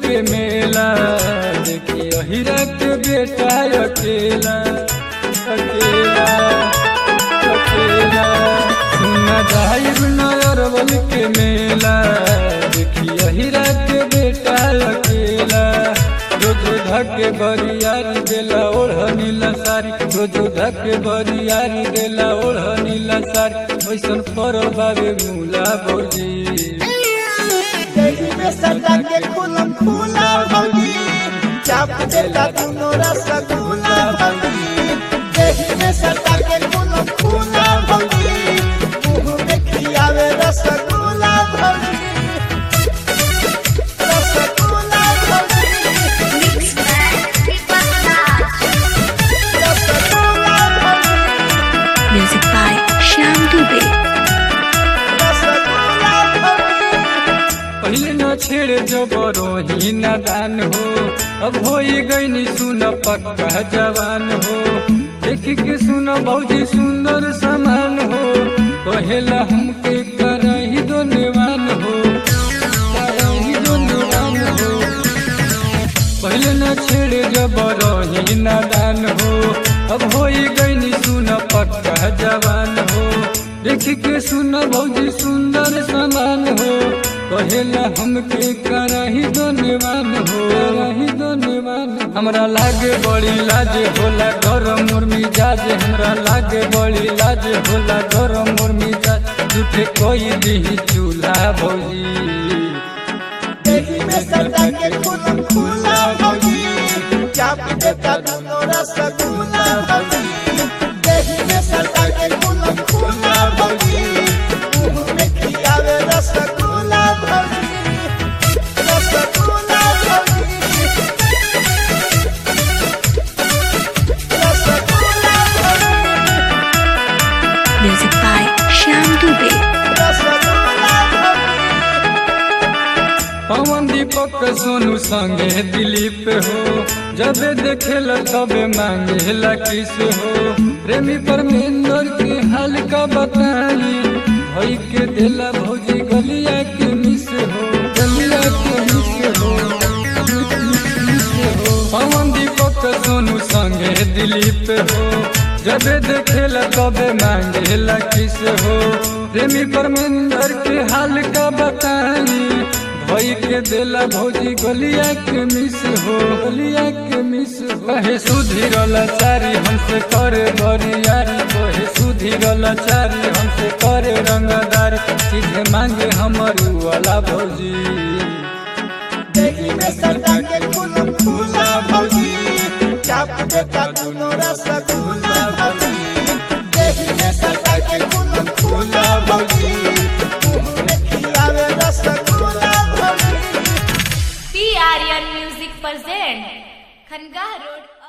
के मेला देखी अहिरा के बेटा अकेला अकेला अकेला सुना जाहिर नरवल के मेला देखी अहिरा के बेटा अकेला रोज धके बरियारी देला ओढ़ नीला सारी रोज धके बरियारी देला ओढ़ नीला सारी वैसन पर बाबे मूला बोली देही में सजा के खुलम खुला भौजी चाप देता दुनो रसगुल्ला भौजी देही में सजा के खुलम खुला भौजी मुंह में खियावे रसगुल्ला भौजी रसगुल्ला भौजी रसगुल्ला भौजी Music by Shyam Dubey. Rasgulla भौजी पहले न छेड़ जबरो ही नादान हो अब हो गई सुन पक्का जवान हो देख के सुन भौजी सुंदर समान हो कहेला हमके करही दो निवान हो करही दो निवान हो पहले न छेड़ जबरो ही नादान हो अब हो गई सुन पक्का जवान हो देख के सुन भौजी सुंदर समान हो कहेला हमके करही धन्यवान हो करही धन्यवान हमरा लागे बड़ी लाज होला घर मोर मिजाज हमरा लागे बड़ी लाज होला घर मोर मिजाज झूठे कोई दी चूल्हा भौजी देही में सजा के खुलम खुला भौजी चाप देता दुनो रसगुल्ला भौजी देही में सजा के खुलम खुला भौजी मुंह में खियावे रसगुल्ला भौजी रसगुल्ला भौजी रसगुल्ला भौजी Music by Shyam Dubey. Rasgulla भौजी पवन दीपक सोनू संगे दिलीप हो जब देखेला तबे मांगेला किस हो प्रेमी परमेंद्र के हाल का बताई भई के देला भौजी गलिया के मिस हो गलिया के मिस हो मिस हो पवन दीपक सोनू संगे दिलीप हो जब देखेला तबे मांगेला किस हो प्रेमी परमेंद्र के हाल का बताई भई के देला भौजी गलिया के मिस हो गलिया के मिस हो कहे सुधीरल चारी हमसे करे बरियारी कहे सुधीरल चारी हमसे करे रंगदारी सीधे मांगे हमर वाला भौजी देही में सजा के खुलम खुला भौजी चाप देता दुनो रसगुल्ला भौजी देही में सजा के खुलम खुला भौजी मुंह में खियावे रसगुल्ला भौजी P Aryan music present Khanqah road